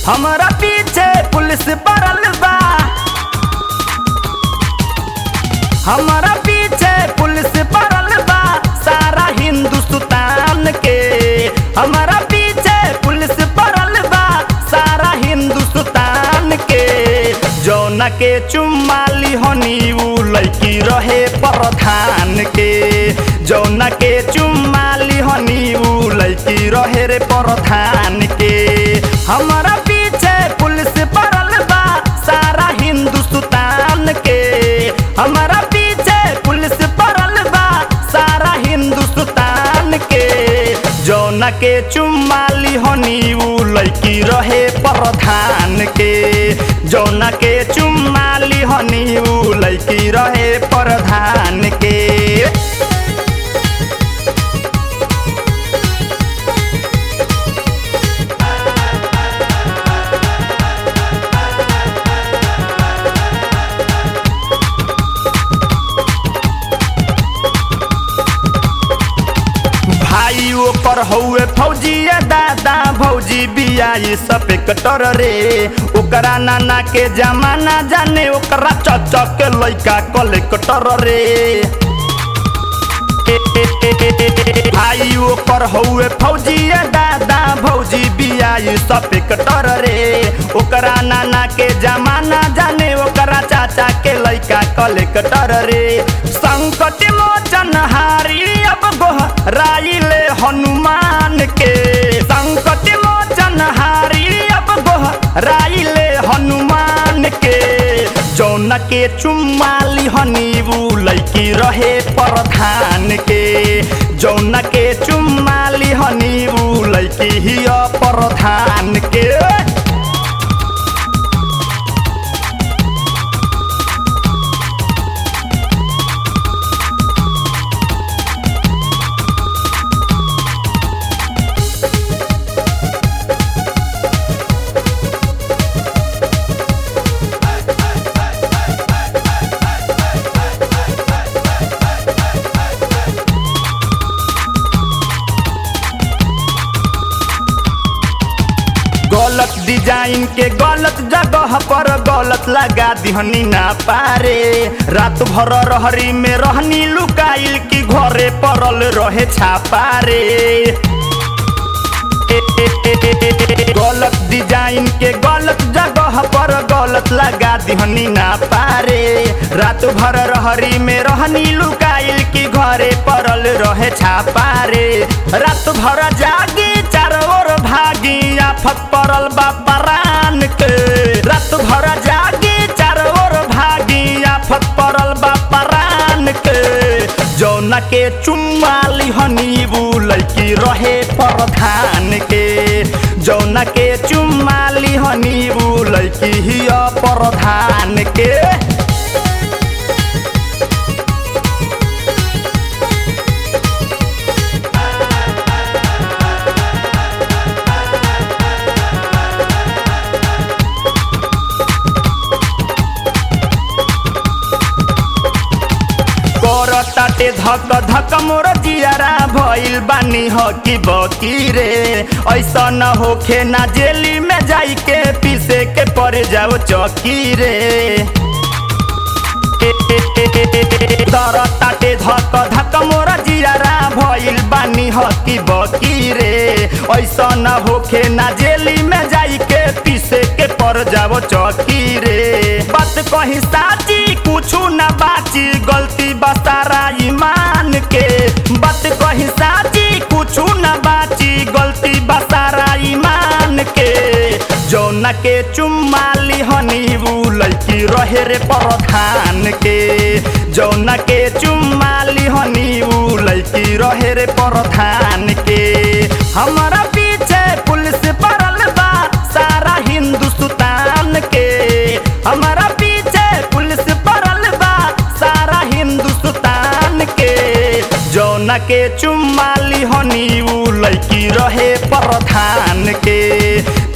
हमरा पीछे पुलिस पड़ल बा हमरा पीछे पुलिस पड़ल बा सारा हिंदुस्तान के हमरा पीछे पुलिस पड़ल बा सारा हिंदुस्तान के जौना के चुम्माली हनी उ लड़की रहे प्रधान के जौना के चुम्माली हनी उ लड़की रहे रे प्रधान के हमरा पीछे पुलिस पड़ल बा सारा हिंदुस्तान के हमरा पीछे पुलिस पड़ल बा सारा हिंदुस्तान के जौना के चुम्माली हनी उ लड़की रहे प्रधान के जौना के चुम्माली हनी उ लड़की रहे प्रधान के भाई ओकर हौवे फौजिया दादा भौजी बियाई सपेक्टर रे ओकरा नाना के जमाना जाने ओकरा चचा के लइका कलेक्टर रे भाई ओकर हौवे फौजिया दादा भौजी बियाई सपेक्टर रे ओकरा नाना के जमाना जाने ओकरा चाचा के लइका कलेक्टर रे संकट मोचन हारी अब गोहराइले हनुमान के संकट मोचन हारी अब गोहराइले हनुमान के जौन के चुम्माली हनीबू लैकी रहे प्रधान के जौन के चुम्माली हनीबू लैकी हिय प्रधान के गलत डिजाइन के गलत जगह पर गलत लगा दिहनी ना पारे रात भर रहरी में रहनी लुकाइल की घरे पड़ल रहे छापारे गलत डिजाइन के गलत जगह पर गलत लगा दिहनी ना पारे रात भर रहरी में रहनी लुकाइल की घरे पड़ल रहे छापारे रात भर जागी चारों ओर भागी आफत पड़ल बा परान के रात भर जागी चारों ओर भागी आफत पड़ल बा परान के जौना के चुम्माली हनीबू लैकी रहे प्रधान के जौना के चुम्माली हनीबू लैकी हिय प्रधान के करताटे धक धक मोर जियारा भइल बानी हकी बकी रे ऐसा न होखे ना जेली में जाई के पीसे के पड़ जाओ चौकी रे करताटे धक धक मोर जियारा भइल बानी हकी बकी रे ऐसा न होखे ना जेली में जाई के पीसे के पड़ जाओ चौकी रे बात कही साची कुछु ना बाची गलती बसारा ईमान के बात कही साची कुछु ना बाची गलती बसारा ईमान के जौना के चुम्माली हनीबू लैकी रहे रे प्रधान के जौना के चुम्माली हनीबू लैकी रहे रे प्रधान के हमारा पीछे पुलिस पड़ल बा सारा हिंदुस्तान के हमारा पीछे पुलिस पड़ल बा सारा हिंदुस्तान के जौना के चुम्माली हनी उ लैकी रहे प्रधान के